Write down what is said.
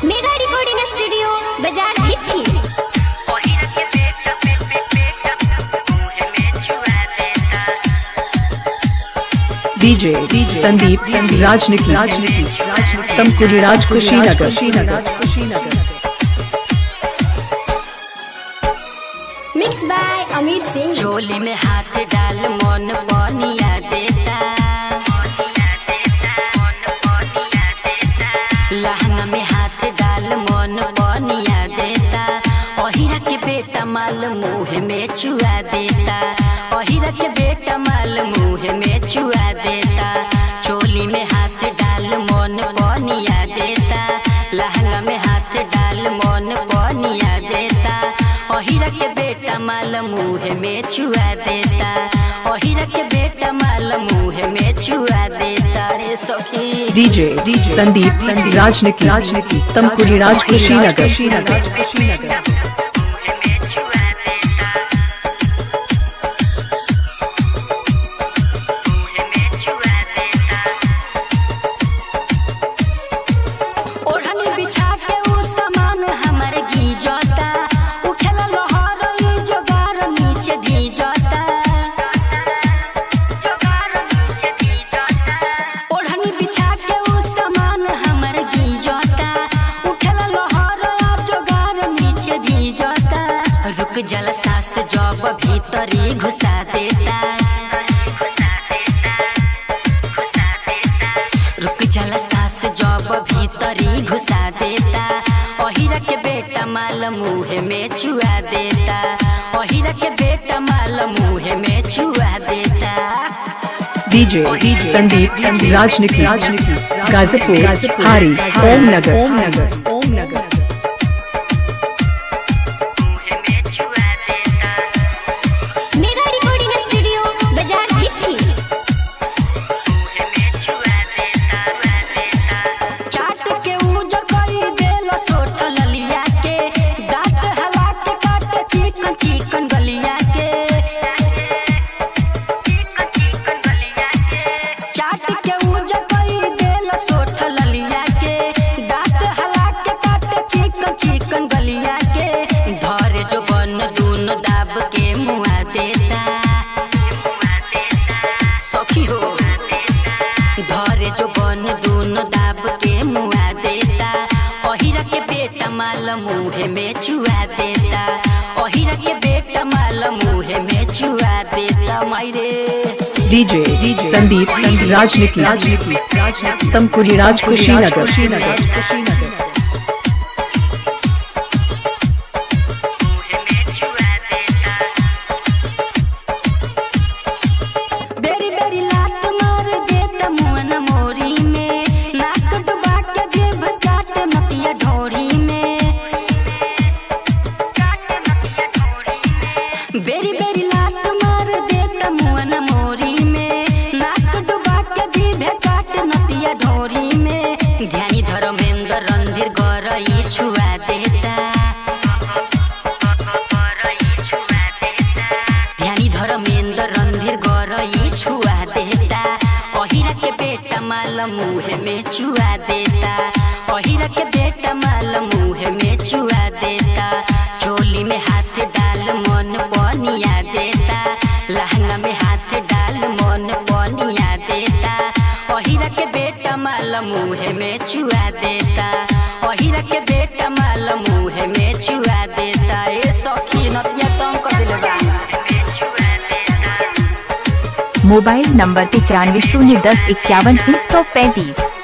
mega recording studio बाजार भिट्ठी DJ Sandeep Sandeep राजनिकी राजनिकी तमकुरी राज कुशीनगर कुशीनगर कुशीनगर मिक्स बाय अमित सिंह झोली में हाथ डाल मन बनिया देता लहंगा में हाथ डाल मन बनिया देता अहिरा के बेटा माल मुँह में चुआ देता अहिरा के बेटा माल मुँह में चुआ देता चोली में हाथ डाल मन बनिया देता लहंगा में हाथ डाल मन बनिया देता अहिरा के बेटा माल मुँह में चुआ देता अहिरा के बेटा माल मुँह में चुआ देता रे सखी DJ संदीप संदीप राजनिकी राजनिकी तमकुरी राज कुशीनगर कुशीनगर कुशीनगर ओढ़नी बिछा के उ सामान हमर गीजता उठेला लहर ई जोगार नीचे भीजता ओढ़नी बिछा के उ सामान हमर गीजता उठेला लहर आ जोगार नीचे भीजता रुक जल सास जब भीतरी घुसा देता रुक जल सास जब भीतरी घुसा देता अहिरा के बेटा माल मुँह में चुआ देता अहिरा के बेटा माल मुँह में चुआ देता DJ संदीप संदीप राजनिकी राजनिकी गाजीपुर हारी ओम नगर ओम नगर ओम नगर मेगा रिकॉर्डिंग स्टूडियो बाजार भिट्ठी चाट के उजर करी देल सोट ललिया के दांत हला के काट चिकन चिकन गलिया के चाट के उजर करी देल सोट ललिया के दांत हला के काट चिकन चिकन गलिया के धर जो बन दून दाब के मुआ देता सखी हो धरे जो बन दून दाब के मुआ देता अहिरा के बेटा माल मुँह में चुआ देता अहिरा के बेटा माल मुँह में चुआ देता मायरे DJ संदीप संदीप राजनिकी राजनिकी तमकुरी राज कुशीनगर कुशीनगर कुशीनगर बेरी बेरी लात मार देता मुअन मोरी में नाक डुबा के जेब चाट मतिया ढोरी में बेरी बेरी लात मार देता मुअन मोरी में नाक डुबा के जीभे काट नतिया ढोरी में ध्यानी धर्मेंद्र रणधीर गरई छुआ देता ध्यानी धर्मेंद्र रणधीर गरई छुआ देता अहिरा के बेटा माल मुँह में चुआ देता अहिरा के बेटा माल मुँह में चुआ देता चोली में हाथ डाल मन बनिया देता लहंगा में हाथ डाल मन बनिया देता अहिरा के बेटा माल मुँह में चुआ देता अहिरा के बेटा माल मुँह में चुआ देता ए सखी नतिया तंग कर दिले बा मोबाइल नंबर पचानवे शून्य दस इक्यावन तीन सौ पैंतीस